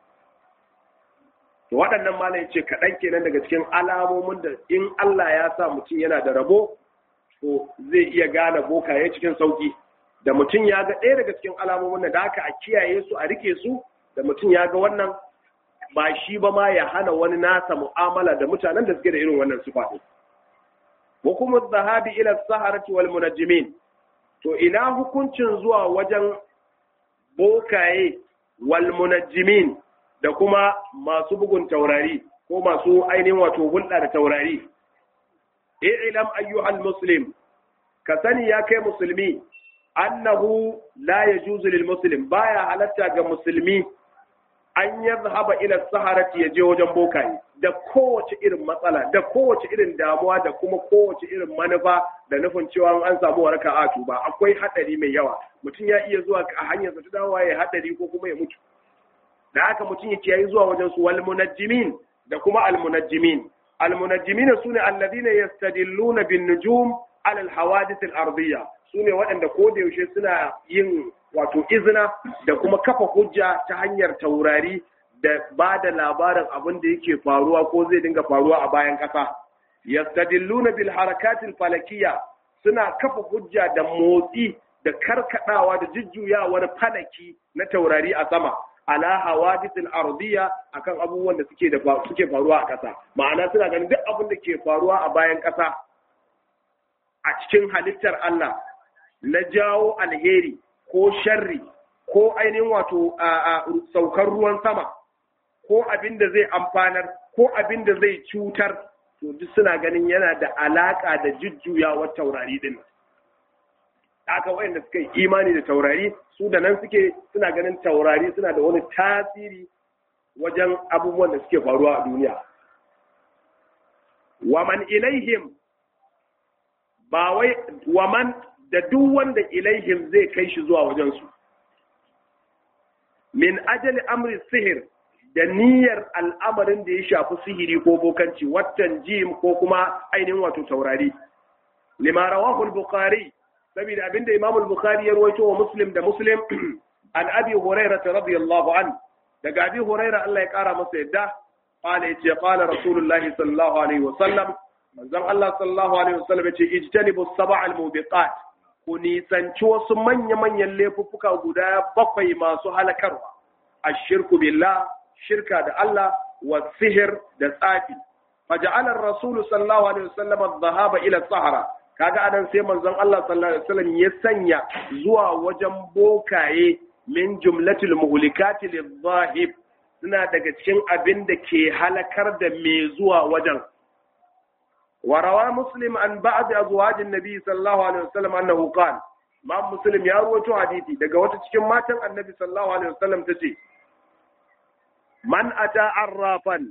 To waɗannan malam ce kaɗan kenan daga cikin alamomin da in Allah ya sa mutum yana da rabo to zai iya gane bokaye cikin sauƙi. Da mutum ya ga ɗaya daga cikin alamomin da haka a kiyaye su a rike su da mutum ya ga wannan ba shi ba ma ya hana wani nasa mu'amala da mutanen da suke da irin wannan sifa din hukumar zahabi ila saharati wal munajjimin to ina hukuncin zuwa wajen bokaye wal munajjimin da kuma masu bugun taurari ko masu ainihin wato hulɗa da taurari i'lam ayyuhal muslim ka sani ya kai musulmi annahu la yajuzu lil muslim baya halatta ga musulmi an yadhhaba ila saharati yaje wajen bokaye da kowace irin matsala da kowace irin damuwa da kuma kowace irin manufa da nufin cewa an samu waraka a tuba akwai hadari mai yawa mutum ya iya zuwa a hanyar sa ta dawowa ya hadari ko kuma ya mutu da haka mutum yake yayi zuwa wajen su wal munajjimin da kuma al munajjimin al munajjimin sune alladhina yastadilluna bin nujum ala al hawadith al ardiyya sune waɗanda ko da yaushe suna yin wato izina da kuma kafa hujja ta hanyar taurari da ba da labarin abin da yake faruwa ko zai dinga faruwa a bayan ƙasa. Yastadilluna bil harakatil falakiyya suna kafa hujja da motsi da karkadawa da jujjuyawar falaki na taurari a sama ala hawadithil ardiya akan abubuwan da suke da suke faruwa a ƙasa ma'ana suna ganin duk abin da ke faruwa a bayan ƙasa a cikin halittar Allah na jawo alheri ko sharri ko ainihin wato a saukar ruwan sama ko abin da zai amfanar ko abin da zai cutar to duk suna ganin yana da alaka da jujjuyawar taurari din aka wayanda suka yi imani da taurari su da nan suke suna ganin taurari suna da wani tasiri wajen abubuwan da suke faruwa a duniya waman ilaihim ba wai waman da duk wanda ilaihim zai kai shi zuwa wajensu min ajali amri sihir da niyyar al'amarin da ya shafi sihiri ko bokanci watan jim ko kuma ainihin wato taurari lima rawahu al-bukhari saboda abinda imam al-bukhari ya rawaito wa muslim da muslim an abi hurairah radiyallahu an daga abi hurairah Allah ya kara masa yadda qala yace qala rasulullah sallallahu alaihi wa sallam manzon Allah sallallahu alaihi wa sallam yace ijtanibu as-sab'a al-mubiqat ku nisanci wasu manya-manyan laifuffuka guda bakwai masu halakarwa ashirku billah shirka da Allah wa sihir da tsafi faja'ala ar-rasul sallallahu alaihi wasallam adh-dhahaba ila sahara kaga anan sai manzon Allah sallallahu alaihi wasallam ya sanya zuwa wajen bokaye min jumlatil muhlikati lidh-dhahib suna daga cikin abin da ke halakar da mai zuwa wajen وروى مسلم عن بعض ازواج النبي صلى الله عليه وسلم انه قال ما مسلم ya rawaito hadisi daga wata cikin matan annabi sallallahu alaihi wasallam tace man ata arrafan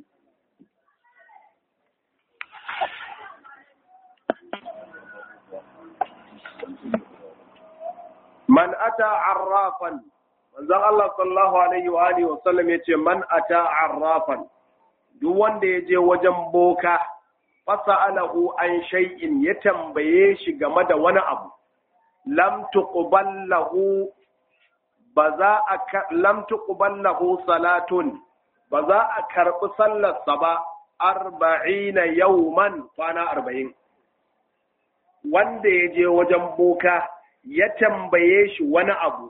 man ata arrafan manzon Allah sallallahu alaihi wa alihi wasallam yace man ata arrafan duk wanda ya je wajen boka fasa'alahu an shay'in ya tambaye shi game da wani abu lam tuqbal lahu ba za a lam tuqbal lahu salatun ba za a karbi sallar sa ba arba'ina yawman kwana arba'in wanda ya je wajen boka ya tambaye shi wani abu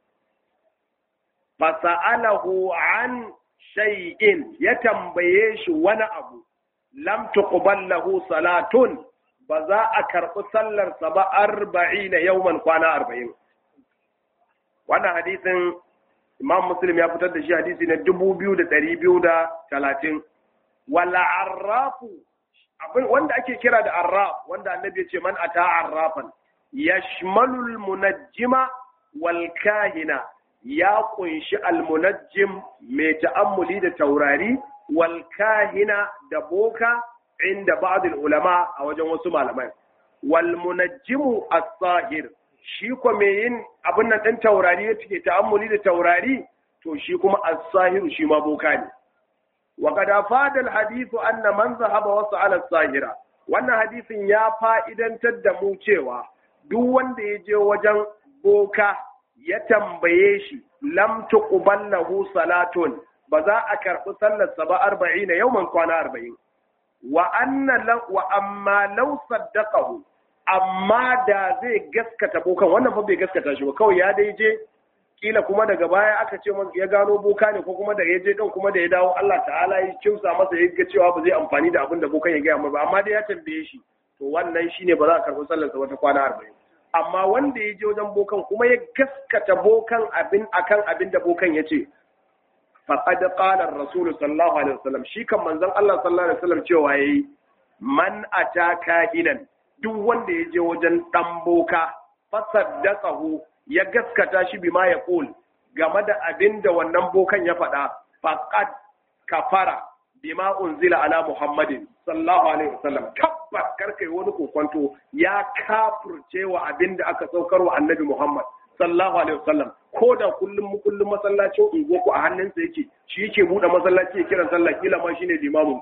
fasa'alahu an shay'in ya tambaye shi wani abu lam tuqbal lahu salatun ba za a karɓi sallarsa ba arba'ina yawman kwana arba'in wannan hadisin imam muslim ya fitar da shi hadisi na dubu biyu da ɗari biyu da talatin wala arrafu wanda ake kira da arraf wanda annabi ya ce man ata arrafan yashmalul munajjima wal kahina ya kunshi almunajjim mai ta'ammuli da taurari wal kahina da boka inda ba'dul ulama a wajen wasu malamai wal munajjimu as-sahir shi ko me yin abin nan din taurari ya take ta'ammuli da taurari to shi kuma as-sahir shi ma boka ne wa qad afada al-hadith anna man zahaba wa sa'ala as-sahira wannan hadisin ya fa'idantar da mu cewa duk wanda ya je wajen boka ya tambaye shi lam tuqbal lahu salatun ba za a karɓi sallarsa ba arba'ina yawman kwana arba'in wa anna wa amma law saddaqahu amma da zai gaskata bokan wannan fa bai gaskata shi ba kawai ya dai je kila kuma daga baya aka ce ya gano boka ne ko kuma da ya je dan kuma da ya dawo Allah ta'ala ya kimsa masa ya ga cewa ba zai amfani da abin da bokan ya gaya masa ba amma dai ya tambaye shi to wannan shine ba za a karɓi sallarsa wata kwana arba'in amma wanda ya je wajen bokan kuma ya gaskata bokan abin akan abin da bokan ya ce faqad qala ar-rasul sallallahu alaihi wasallam shi kan manzon Allah sallallahu alaihi wasallam cewa yayi man ataka hinan duk wanda ya je wajen dan boka fasaddaqahu ya gaskata shi bima ya qul game da abin da wannan bokan ya faɗa faqad kafara bima unzila ala muhammadin sallallahu alaihi wasallam tabbas karkai wani kokonto ya kafurce wa abin da aka saukar wa annabi muhammad sallallahu alaihi wasallam ko da kullum kullum masallacin unguwarku a hannunsa yake shi yake buɗe masallaci ya kiran sallah kila ma shine limamin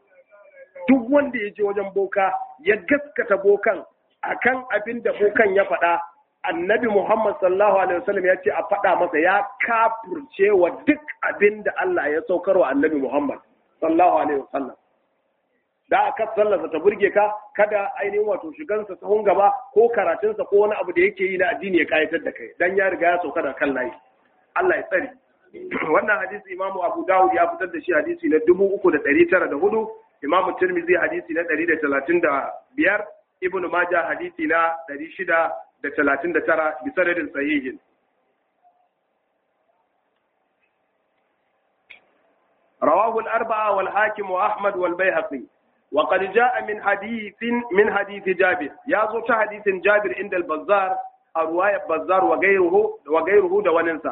duk wanda ya je wajen boka ya gaskata bokan akan abin da bokan ya faɗa annabi Muhammad sallallahu alaihi wasallam ya ce a faɗa masa ya kafurce wa duk abin da Allah ya saukar wa annabi Muhammad sallallahu alaihi wasallam da aka sallarsa ta burge ka kada ainihin wato shigansa sahun gaba ko karatunsa ko wani abu da yake yi na addini ya kayatar da kai dan ya riga ya sauka da kan layi Allah ya tsare wannan hadisi Imam Abu Dawud ya fitar da shi hadisi na 3904 Imam Tirmidhi hadisi na 135 Ibn Majah hadisi na 639 bi sanadin sahihin رواه الأربعة والحاكم وأحمد والبيهقي وقد جاء من حديث من حديث جابر يازو حديث جابر عند البزار رواية بزار وغيره وغيره دوننسا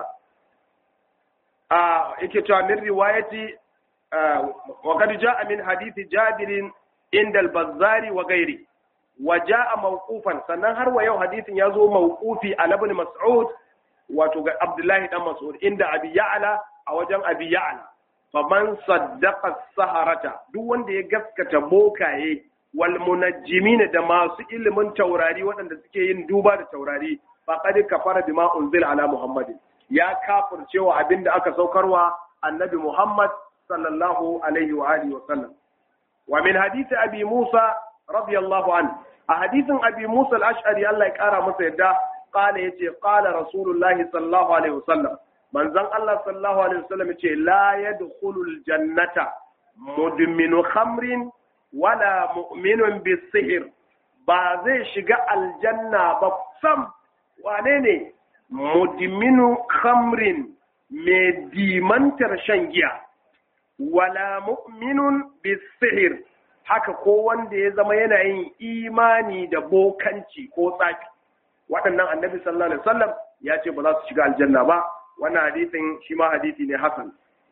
آه من رواية آه وقد جاء من حديث جابر عند البزار وغيره وجاء موقوفا sannan har wa yau hadisin ya zo mawqufi ala ibn mas'ud wato ga abdullahi dan mas'ud inda abi ya'la a wajen abi ya'la faman saddaqa saharata duk wanda ya gaskata bokaye wal munajjimin da masu ilimin taurari waɗanda suke yin duba da taurari faqad kafara bima unzila ala muhammadin ya kafircewa abinda aka saukarwa annabi muhammad sallallahu alaihi wa alihi wa sallam wa min hadisi abi musa radiyallahu anhu a hadisin abi musa al-ash'ari Allah ya kara masa yadda qala yace qala rasulullahi sallallahu alaihi wa sallam manzon Allah sallallahu alaihi wasallam ce la yadkhulul jannata mudminu khamrin wala mu'minun bisihir ba zai shiga aljanna ba sam wane ne mudminu khamrin mai dimantar shan giya wala mu'minun bisihir haka ko wanda ya zama yana yin imani da bokanci ko tsafi waɗannan annabi sallallahu alaihi wasallam ya ce ba za su shiga aljanna ba wannan hadisin shi ma hadisi ne hasan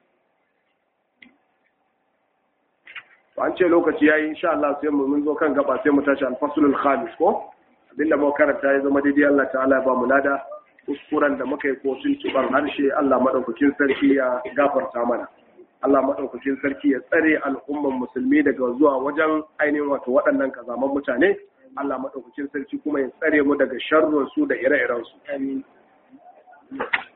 an ce lokaci yayi insha Allah sai mu mun zo kan gaba sai mu tashi al-faslul khamis ko abinda mu karanta ya zama daidai Allah ta'ala ya ba mu lada kuskuren da muka yi ko sun tuban harshe Allah madaukakin sarki ya gafarta mana Allah madaukakin sarki ya tsare al'umman musulmi daga zuwa wajen ainihin wato waɗannan kazaman mutane Allah madaukakin sarki kuma ya tsare mu daga sharrin su da ire-iren su amin